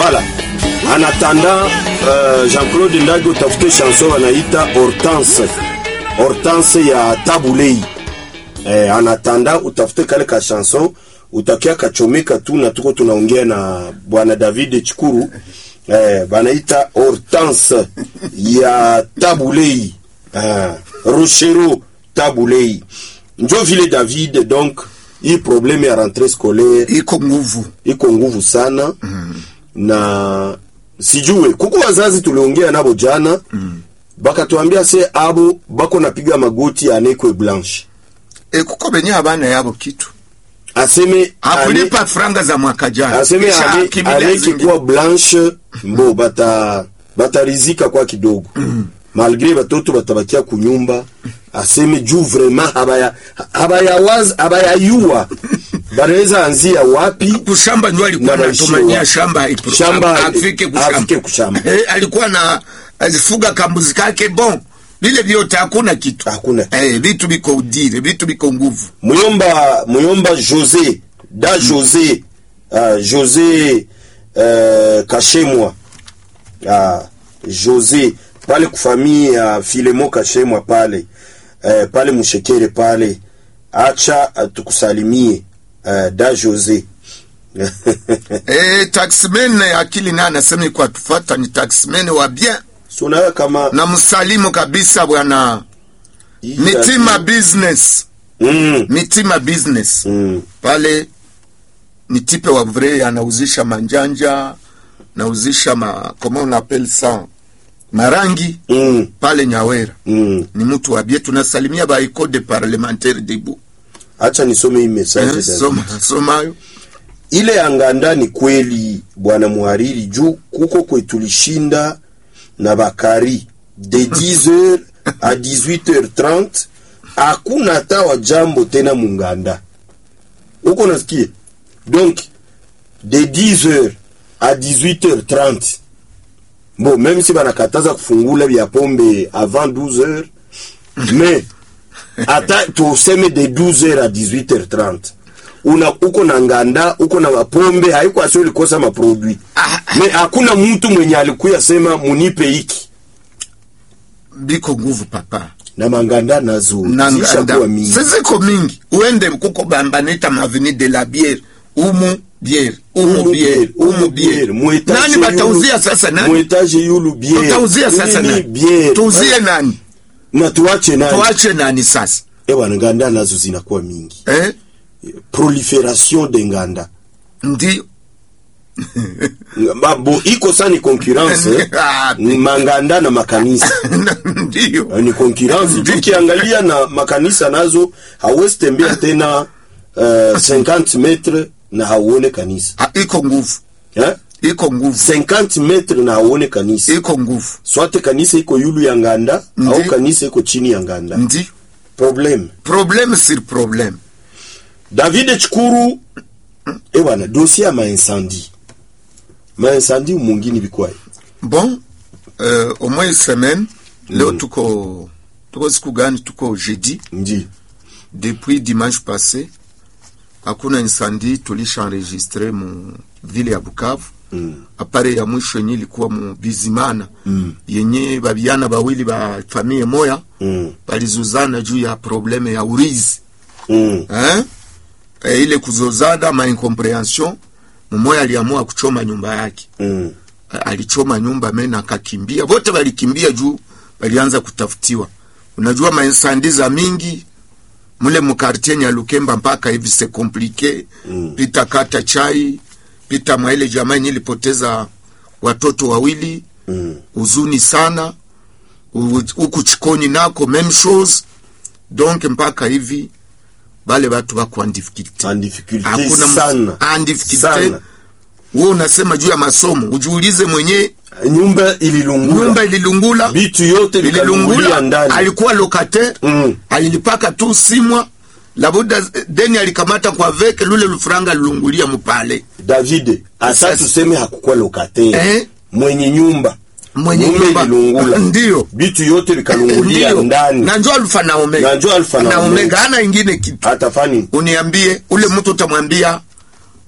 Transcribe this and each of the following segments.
Voilà. En attendant, euh, Jean-Claude Ndage utafute chanson wanaita Hortense. Hortense ya Tabulei. Eh, en attendant utafute kale ka chanson utakia kachomeka tu na tuko tunaongea na bwana David Chikuru eh, banaita Hortense ya Tabulei. Eh, Rochero Tabulei. Njo vile David donc hii probleme ya rentrée scolaire iko nguvu iko nguvu sana mm. na sijue kuko wazazi tuliongea nabo jana mm. bakatuambia se abo bako napiga magoti anekwe blanche e, kuko benye abana yabo kitu aseme ane, hakulipa franga za mwaka jana aseme Kisha ane, akimbilia aneke zingine. kuwa blanche mbo bata batarizika kwa kidogo mm. malgre batoto batabakia kunyumba aseme juu vraiment habaya habaya waz habaya yua banaweza anzia wapi kushamba ndio alikuwa Na maishiwa. anatumania shamba ipro- Shamba- afike kushamba. afike kushamba. Eh, alikuwa na alifuga kambuzi kake bon vile vyote hakuna kitu Hakuna kitu. eh, vitu biko udire vitu biko nguvu muyomba muyomba josé da josé uh, josé uh, kashemwa uh, josé pale kufamii ya uh, filemo kashemwa pale uh, pale mushekere pale acha uh, tukusalimie uh, da josé eh, taxman akili naye anasema iko atufata ni taxman wa bien sunayo kama na msalimu kabisa bwana mitima business mm, mitima business mm. pale ni tipe wa vrai anauzisha manjanja nauzisha ma comment on appelle ça marangi Mm, pale nyawera mm. ni mtu wabie tunasalimia ba ecole de parlementaire debu acha nisome hii message eh, David. soma somayo ile ya nganda ni kweli bwana muhariri juu kuko kwetulishinda na bakari de 10h a 18h30 hakuna hata wa jambo tena munganda uko nasikia donc de 10h a 18h30 bon même si banakataza kufungula vya pombe avant 12h mais hata tuseme de 12h a 18h30 una uko na nganda uko na mapombe haiko asio likosa maproduit Ah, me hakuna mtu mwenye alikuya sema munipe hiki biko nguvu papa na manganda nazo zishakuwa mingi siziko mingi uende kuko bambanita maveni de la biere umu biere umu Umu biere biere, umu biere muetage nani yulu- batauzia sasa nani muetage yulu biere tutauzia sasa Nini nani biere tuuzie nani na tuache nani tuache nani sasa ewa nganda nazo zinakuwa mingi eh? proliferation de nganda ndio bo iko sa ni concurrence eh? Ah, Ni manganda na makanisa ndio ni concurrence juu ukiangalia na makanisa nazo hauwezi tembea tena uh, 50 metre na hauone kanisa Ah, iko nguvu eh? iko nguvu 50 metre na hauone kanisa iko nguvu swate kanisa iko yulu ya nganda Ndi. au kanisa iko chini ya nganda ndio problem problème sur problème david chikuru ewana dossier ya maincendie maincendie mungini bikwaye bon euh, au moins semaine leo tuko tuko siku gani tuko jeudi ndi depuis dimanche passé hakuna incendie tulisha enregistre mu vile ya bukavu mm. apare ya mwisho yenye ilikuwa mu bizimana Mm. yenye babiana bawili ba famille moya Mm. balizuzana juu ya probleme ya urizi Mm. eh? E, ile kuzozana ma incomprehension mumoya aliamua kuchoma nyumba yake Mm. A- alichoma nyumba mena akakimbia wote walikimbia juu walianza kutafutiwa unajua mainsandi za mingi mule mukartie nyalukemba mpaka hivi se komplike Mm. pita kata chai pita mwaile jamaa yenye ilipoteza watoto wawili Mm. huzuni sana U- huku chikoni nako meme chose donc mpaka hivi bale batu bako en difficulté en difficulté hakuna m- sana en difficulté Sana. wewe unasema juu ya masomo ujiulize mwenye nyumba ililungula nyumba ililungula vitu yote vikalungulia ililungula ndani alikuwa locataire Mm. alilipaka tu simwa labuda deni alikamata kwa veke lule lufuranga lilungulia mupale david asa Sasa- tuseme hakukuwa lokatere Eh? mwenye nyumba Mwenye nyumba nyumba. ililungula Ndio. vitu yote vikalungulia Ndio. ndani na njo alfa na omega Na njo alfa na na omega. omega hana ingine kitu hatafani uniambie ule mtu utamwambia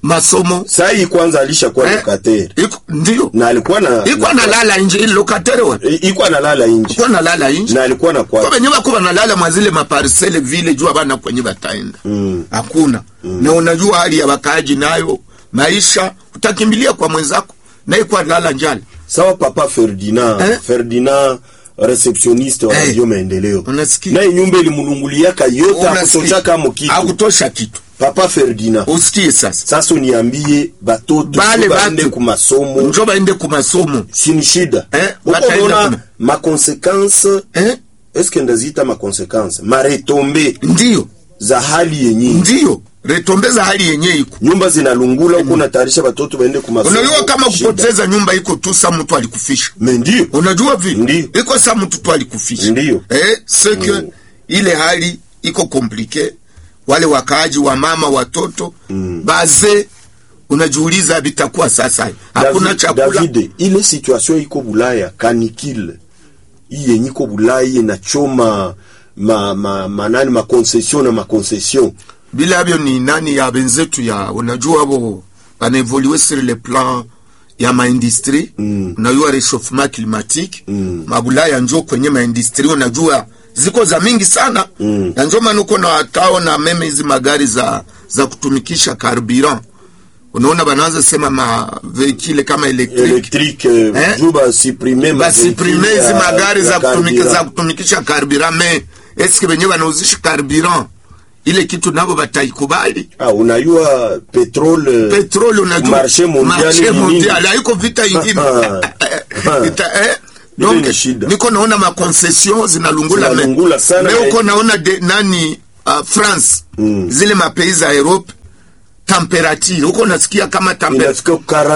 masomo sai kwanza alishakuwa Eh, lokatere iko ndio na alikuwa na iko analala nje ile lokatere wa iko analala nje iko analala nje na alikuwa na kwa kwa wenye wako wanalala mwazile maparsele vile jua bana kwenye bataenda Mm. hakuna na unajua hali ya wakaaji nayo maisha utakimbilia kwa mwenzako naye kwa lala njala sawa papa Ferdinand Eh? Ferdinand receptioniste wa Eh. radio maendeleo Unasikia? naye nyumba ilimulunguliaka yote akutoshaka mu kitu akutosha kitu papa Ferdinand usikie sasa sasa uniambie batoto Bale baende batu. ku masomo njo baende ku masomo sini shida Eh, uko bataenda unaona kuna- makonsekanse eh? eske ndazita makonsekanse maretombe ndio za hali yenye ndio retombeza hali yenye iko nyumba zinalungula huko natayarisha batoto baende ku masomo unajua kama Shida. kupoteza nyumba iko tu sa mtu alikufisha Me ndio unajua vile Ndio. iko sa mtu tu alikufisha Ndio. eh, seke Mm. ile hali iko komplike wale wakaaji wa mama watoto baze unajiuliza vitakuwa sasa hakuna David- chakula David, ile situation iko Bulaya kanikile hii yenye iko Bulaya inachoma ma, ma, manani makoncesion na makoncesion bila havyo ni nani ya benzetu ya unajua abo banaevolue sur le plan ya maindustrie Mm. unajua rechauffement climatique Mm. mabulaya njo kwenye maindustrie unajua ziko za mingi sana Mm. na njo maana uko na watao na meme hizi magari za za kutumikisha carburant unaona banaanza sema ma veikile kama electric elektrike eh? Eh? juu basiprime basiprime hizi ya- magari ya za kutumika carburant. za kutumikisha carburant me eske benye banauzisha carburant ile kitu nabo bataikubali ah, unayua petrole petroli unajua Marché mondial marché ni nini? mondial haiko vita ingine Ah, ah. Vita, eh? Ile donc ni shida. niko naona maconcession zinalungula me- Zinalungula sana me na- uko naona de, nani uh, france Mm. zile mapays za europe temperature huko nasikia kama temperature inafika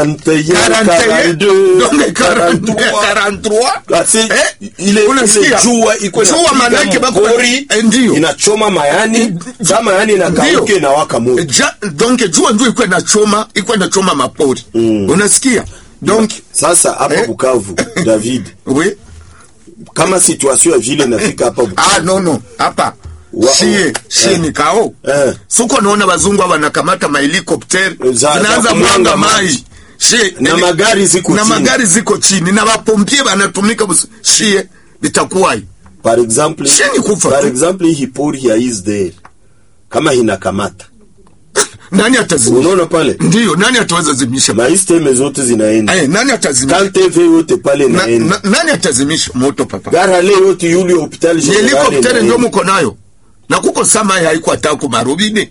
41 41 donc 42 43 43 Ah, si, Eh? ile Unasikia? ile jua iko Jua inapiga manake bako- mpori, Eh, ndio. inachoma mayani sa mayani inakauke Ndio. inawaka moto ja, donc jua ndio iko inachoma iko inachoma mapori Mm. unasikia donc sasa hapa Eh? Bukavu David oui kama situation ya vile inafika hapa Bukavu ah no no hapa Wa- shie shie eh. ni kao Eh. suko naona wazungu hawa wanakamata mahelikopter Za- za zinaanza kumwanga mwanga maji. mai shie na nini- magari ziko na chini magari ziko chini na wapompie wanatumika bus- shie vitakuwaje par exemple Sheni kufa par tu. exemple hii pori ya Isdale kama inakamata nani atazimisha unaona pale ndio nani ataweza zimisha maisteme zote zinaenda eh nani atazimisha kantv yote pale na, inaenda na, nani atazimisha moto papa garale yote yuli hopital Ni general helikoptere inaenda. ndio muko nayo na kuko sama haiko hata ku marubini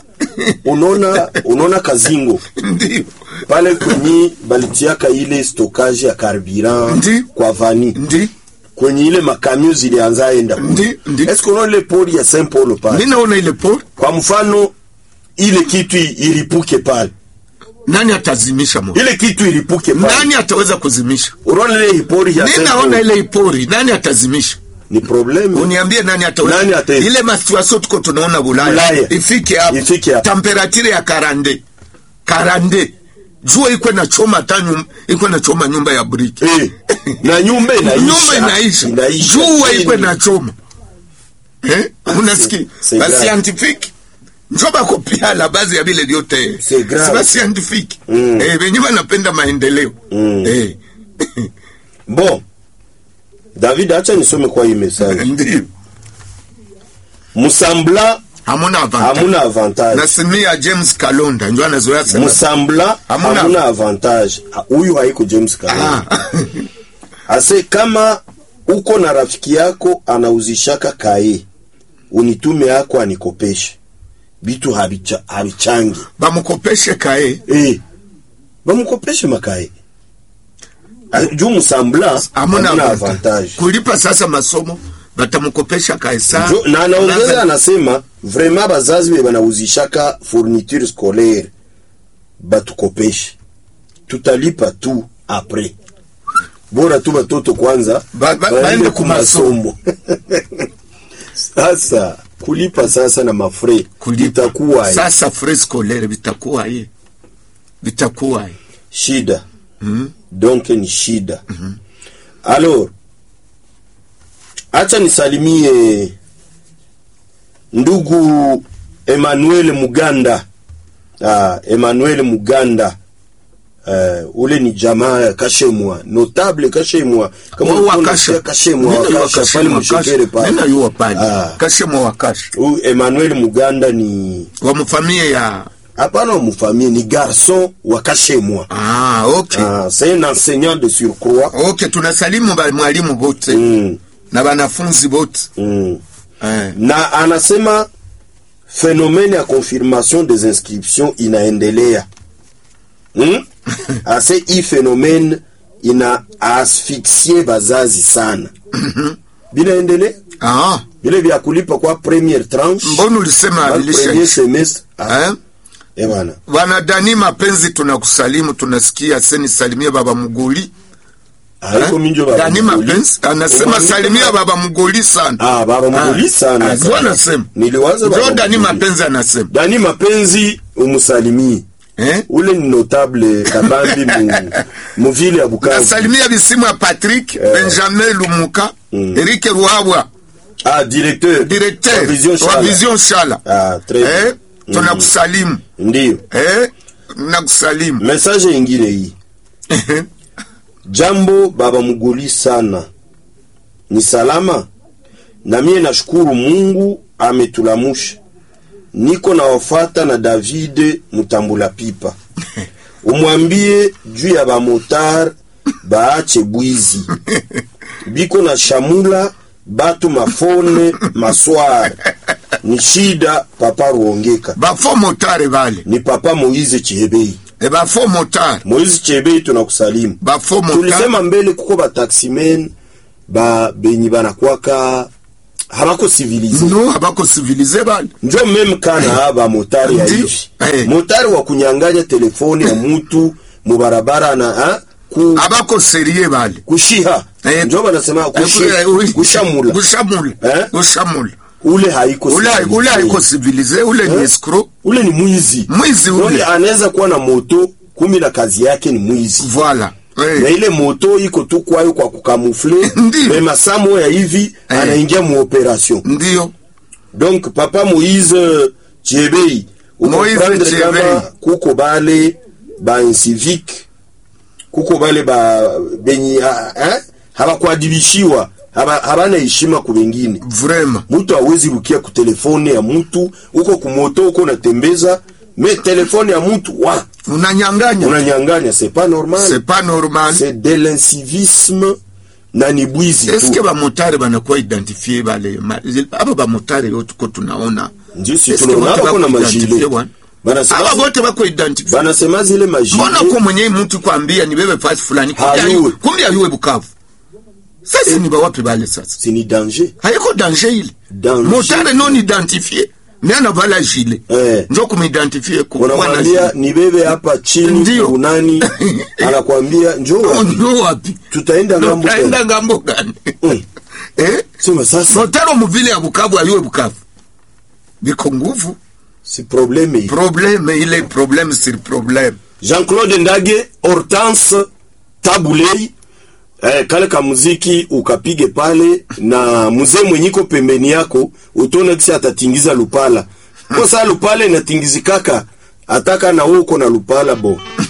unaona unaona kazingo ndio pale kwenye balitiaka ile stokage ya carburant Ndi. kwa vani ndi kwenye ile makamio zilianza enda Ndi, ndi. eske unaona ile pori ya Saint Paul pale ninaona ile pori kwa mfano ile kitu ilipuke pale nani atazimisha moto ile kitu ilipuke pale nani ataweza kuzimisha unaona ile pori ya Saint ninaona Paul ile ipori nani atazimisha ni probleme uniambie nani ataweza Nani ataweza? ile masituasio tuko tunaona bulaya Bulaya. ifike hapo Ifike hapo. temperature ya karande karande jua iko na choma hata nyum- iko na choma nyumba ya briki eh, na nyumba inaisha nyumba inaisha inaisha jua chini. iko na choma eh unasikia c'est ba grave. scientifique njo bako pia la base ya vile vyote C'est grave. ba scientifique Mm. eh wenye wanapenda maendeleo Mm. eh bon david acha nisome kwa hii message ndio musambla hamuna avantage hamuna avantage nasimia James Kalonda njo anazoea sema musambla Hamuna- hamuna avantage Ha- huyu haiko james Kalonda. ah ase kama uko na rafiki yako anauzishaka kae unitume yako anikopeshe bitu habicha, habichangi bamukopeshe kae eh, bamukopeshe makae Ah, juu musambla hamuna hamuna avantage avantage kulipa sasa masomo batamukopesha kae saa Jo- na anaongeza anasema vraiment bazazi be banauzishaka fourniture scolaire batukopeshe tutalipa tu apres bora tu batoto kwanza Ba- ba- baende baende kumasomo sasa kulipa sasa na mafre kulipa itakuwa sasa frais scolaire bitakuwa ye bitakuwa ye shida mm. donc ni shida alors acha nisalimie ndugu Emmanuel Muganda ah, Emmanuel Muganda Uh, ule ni jamaa ya Kashemwa notable Kashemwa kama Wa ulikuwa Wakasha. unasikia Kashemwa Nenda yu Wakasha Wakasha, pale Wakasha. mshekere pale Nenda yu pale. Ah. Kashemwa Wakasha. Huyu Emmanuel Muganda ni Wa mfamie ya hapana wa mfamie ni garçon wa Kashemwa Ah, okay. ah, c'est un enseignant de surcroît Okay, tunasalimu ba mwalimu bote mm, na wanafunzi bote. mm. Eh. na anasema phénomène ya confirmation des inscriptions inaendelea hmm? ase hii phénomène ina asfixie bazazi sana binaendelea Ah, vile vya kulipa kwa première tranche mbona ulisema kwa premier abilisha? semestre ah, Eh? eh bwana Bwana Dani mapenzi tunakusalimu, tunasikia seni salimia baba Mugoli. haiko minjo baba Dani Mugoli. mapenzi anasema Umwambie salimia kama- baba Mugoli sana. ah baba Mugoli Ah, sana ah, sana. ndio anasema. niliwaza baba Ndio Dani Mugoli. mapenzi anasema. Dani mapenzi umusalimie Eh? ule ni notable kabambi mu, mu ville ya Bukavu Nasalimia bisimu ya Patrick Benjamin Lumuka, Mm. Eric Ruhabwa, ah directeur directeur wa Vision wa Shala. Vision Shala. ah très Eh? bien Tunakusalimu. ndio Eh? Nakusalimu. message ingine hii jambo baba mugoli sana ni salama na mie nashukuru mungu ametulamusha niko nawafata na davide mutambula pipa umwambie juu ya bamotar baache bwizi biko na shamula batu mafone maswara ni shida papa ruongeka Bafo motare bale. ni papa moize chihebei E bafo motare. moize chihebei tunakusalimu Bafo motare. tulisema mbele kuko bataximen ba benyi banakwaka habako civilize No abako civilize bale. njo meme kana ba motari ya Ndi- hivi eh. motari wa kunyanganya telefoni ya mutu mubarabara na ha, ku, Abako serie bale. kushiha Eh. njo banasema kushi, kushamula Kushamula. Eh? Kushamula. ule haiko Ule civilize. ule haiko civilize, ule ni Eh? escroc. ule ni mwizi Mwizi Donc, ule. anaweza kuwa na moto kumi na kazi yake ni mwizi Voilà. na Eh. ile moto iko tu kwayo kwa kukamufle Ndiyo. me masamo ya hivi Eh. anaingia mu operation Ndio. donc papa moise chiebei Moise ukomprendre Chebei. kama kuko bale ba incivique kuko bale ba benyi ha- eh? habakuadibishiwa haba- habana heshima ku bengine Vraiment. mutu awezi rukia ku telefone ya mutu uko kumoto uko natembeza me telefone ya mutu wa Unanyanganya. unanyanganya c'est pas normal C'est pas normal. c'est de l'incivisme na ni bwizi Eske tu bamotare banakuwa identifie bale ma- aba bamotare yo tuko tunaona ndio si Eske tunaona wote hapa kuna bako majile identifie bwana? banasema aba bote bako identifie banasema zile majile mbona ko mwenye mtu kwambia ni bebe fasi fulani kumbe Hayuwe. ayuwe kumbe ayuwe Bukavu sasa ni bawapi bale sasa c'est ni danger haiko danger ile Danger. motare non identifie mais anavala jile Eh. njo kumidentifie kuwa na unamwambia jile ni bebe hapa chini Ndio. unani anakwambia njoo Oh, wapi? njo wapi tutaenda ngambo tena. utaenda ngambo gani Mm. eh sema sasa motare muvile ya Bukavu ayuwe Bukavu biko nguvu si probleme hii probleme ile probleme sur probleme Jean-Claude Ndage Hortense Tabulei eh, kale ka muziki ukapige pale na mzee mwenyiko pembeni yako utone kisi atatingiza lupala kwa saa lupala inatingizikaka ataka na wewe uko na lupala bo